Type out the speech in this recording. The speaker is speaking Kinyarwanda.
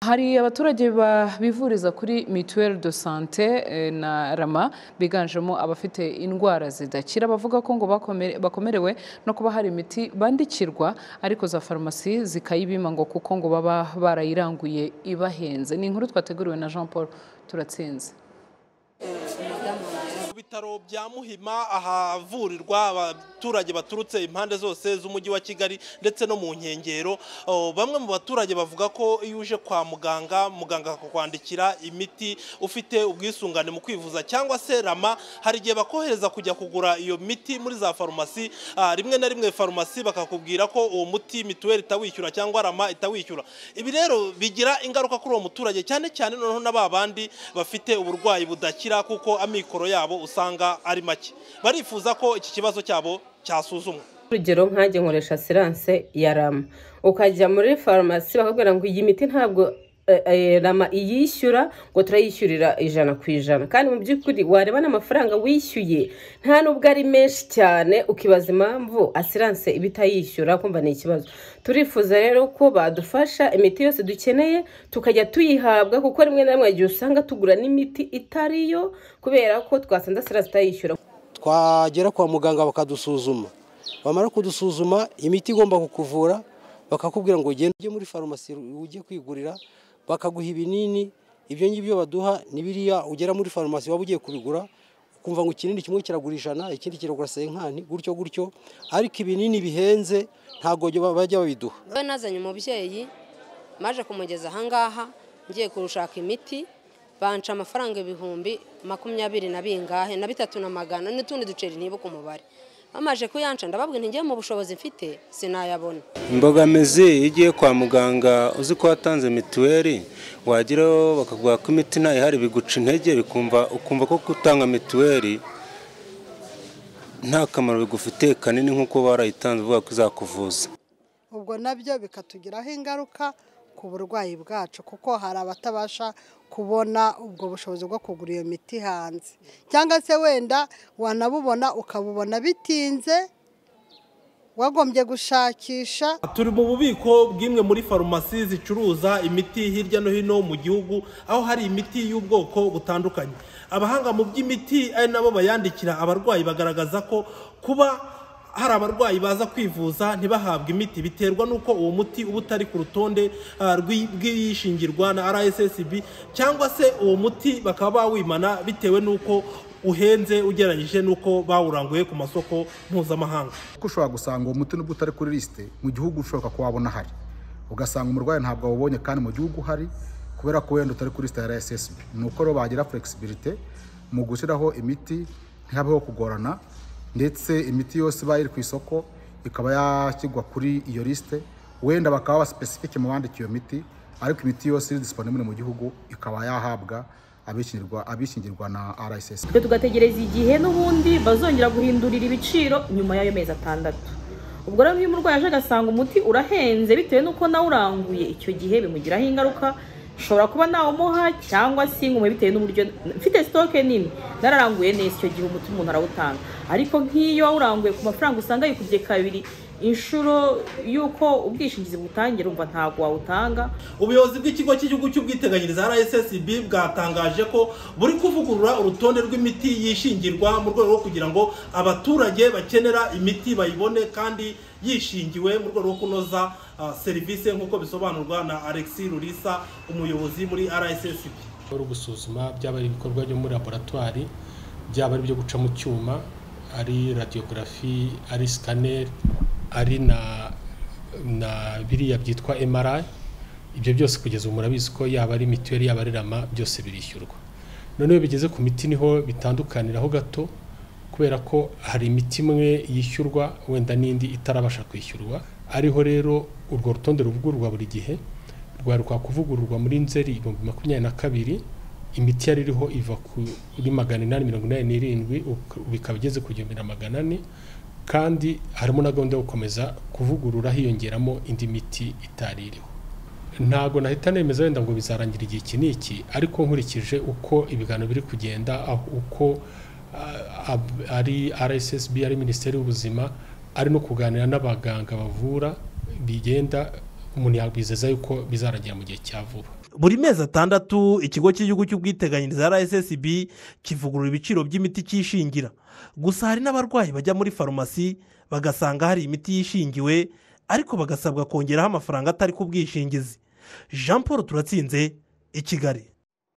Hari abaturage ba- bivuriza kuri mituelle de santé eh, na rama biganjemo abafite indwara zidakira bavuga ko ngo bakome- bakomerewe no kuba hari imiti bandikirwa ariko za farumasi zikayibima ngo kuko ngo baba barayiranguye ibahenze ni inkuru twateguriwe na Jean Paul turatsinze Ku bitaro bya Muhima ahavurirwa abaturage baturutse impande zose z'umujyi wa Kigali ndetse no mu nkengero oh, bamwe mu baturage bavuga ko iyo uje kwa muganga muganga akakwandikira imiti ufite ubwisungane mu kwivuza cyangwa se rama hari igihe bakohereza kujya kugura iyo miti muri za farumasi ah, rimwe na rimwe farumasi bakakubwira ko uwo muti mituweli itawishyura cyangwa rama itawishyura ibi rero bigira ingaruka kuri uwo muturage cyane cyane noneho na ba bandi bafite uburwayi budakira kuko amikoro yabo usanga ari make barifuza ko iki kibazo cyabo cyasuzumwa urugero nkajya nkoresha asiranse ya rama ukajya muri farumasi bakakubwira ngo iyi miti ntabwo eh, eh, rama iyishyura ngo turayishyurira ijana ku ijana kandi mu by'ukuri wareba n'amafaranga wishyuye nta nubwo ari menshi cyane ukibaza impamvu asiranse iba itayishyura kumva ni ikibazo turifuza rero ko badufasha imiti yose dukeneye tukajya tuyihabwa kuko rimwe na rimwe igihe usanga tugura n'imiti itari yo kubera ko twasanze asiranse itayishyura twagera kwa muganga bakadusuzuma bamara kudusuzuma imiti igomba kukuvura bakakubwira ngo ugende ujye muri farumasi ujye kwigurira bakaguha ibinini ibyo ngibyo baduha ni biriya ugera muri farumasi waba ugiye kubigura ukumva ngo ikinini kimwe kiragura ijana ikindi kiragura senkani gutyo gutyo ariko ibinini bihenze ntabwo bajya babiduha we nazanye umubyeyi maje kumugeza ahangaha ngiye kurushaka imiti banca amafaranga ibihumbi makumyabiri na bingahe na bitatu na magana n'utundi duceri ntibuka umubare bamaje kuyanca ndababwira ntigiye mu bushobozi mfite sinayabona imbogamizi iyo ugiye kwa muganga uzi ko watanze mituweli wageraho bakaguha ko imiti ntayo ihari biguca intege bikumva ukumva ko gutanga mituweli nta kamaro bigufitiye kanini nk'uko warayitanze uvuga ko izakuvuza ubwo nabyo bikatugiraho ingaruka ku burwayi bwacu kuko hari abatabasha kubona ubwo bushobozi bwo kugura iyo miti hanze cyangwa se wenda wanabubona ukabubona bitinze wagombye gushakisha turi mu bubiko bw'imwe muri farumasi zicuruza imiti hirya no hino mu gihugu aho hari imiti y'ubwoko butandukanye abahanga mu by'imiti ari nabo bayandikira abarwayi bagaragaza ko kuba hari abarwayi baza kwivuza ntibahabwe imiti biterwa n'uko uwo muti uba utari ku rutonde ah, rw'i- rw'iyishingirwa na rssb cyangwa se uwo muti bakaba bawimana bitewe n'uko uhenze ugereranyije n'uko bawuranguye ku masoko mpuzamahanga kuko ushobora gusanga uwo muti nubwo utari kuri lisite mu gihugu ushoboka ko wabona ahari ugasanga umurwayi ntabwo awubonye kandi mu gihugu uhari kubera ko wenda utari kuri lisite ya RSSB ni uko rero bagira flexibility mu gushyiraho imiti ntihabeho kugorana ndetse imiti yose iba iri ku isoko ikaba yashyirwa kuri iyo lisite wenda bakaba basipesifike mu bandika iyo miti ariko imiti yose iri disponibule mu gihugu ikaba yahabwa abishingirwa abishingirwa na RSSB twe tugategereza igihe n'ubundi bazongera guhindurira ibiciro nyuma y'ayo mezi atandatu ubwo rero iyo umurwayi aje agasanga umuti urahenze bitewe n'uko nawe uranguye icyo gihe bimugiraho ingaruka ushobora kuba nawumuha cyangwa se ingume bitewe n'uburyo mfite sitoke nini nararanguye neza icyo gihe umuti umuntu arawutanga ariko nk'iyo wawuranguye ku mafaranga usanga yikubye kabiri inshuro y'uko ubwishingizi butangira umva ntabwo wawutanga ubuyobozi bw'ikigo cy'igihugu cy'ubwiteganyirize rssb bwatangaje ko buri kuvugurura urutonde rw'imiti yishingirwa mu rwego rwo kugira ngo abaturage bakenera imiti bayibone kandi yishingiwe mu rwego rwo kunoza ah, serivisi nk'uko bisobanurwa na alexis rurisa umuyobozi muri rssb bari gusuzuma byaba ari ibikorwa byo muri laboratwari byaba ari ibyo guca mu cyuma ari radiyogarafi ari sikaneri ari na na biriya byitwa emarayi ibyo byose kugeza ubu murabizi ko yaba ari mituweli yaba ari rama byose birishyurwa noneho iyo bigeze ku miti niho bitandukaniraho gato kubera ko hari imiti imwe yishyurwa wenda n'indi itarabasha kwishyurwa ariho rero urwo rutonde ruvugururwa buri gihe rwari rwa kuvugururwa muri nzeri ibihumbi makumyabiri na kabiri imiti yari iriho iva kuri magana inani mirongo inani n'irindwi uka- bikaba igeze ku gihumbi na magana ane kandi harimo na gahunda yo gukomeza kuvugurura hiyongeramo indi miti itari iriho ntabwo nahita nemeza wenda ngo bizarangira igihe iki n'iki ariko nkurikije uko ibiganiro biri kugenda aho uko ah, ab- ari rssb ari minisiteri y'ubuzima ari no kuganira n'abaganga bavura bigenda umuntu yakwizeza yuko bizarangira mu gihe cya vuba buri mezi atandatu ikigo cy'igihugu cy'ubwiteganyirize rssb kivugurura ibiciro by'imiti cyishingira gusa hari n'abarwayi bajya muri farumasi bagasanga hari imiti yishingiwe ariko bagasabwa kongeraho amafaranga atari ku bwishingizi jean paul turatsinze i kigali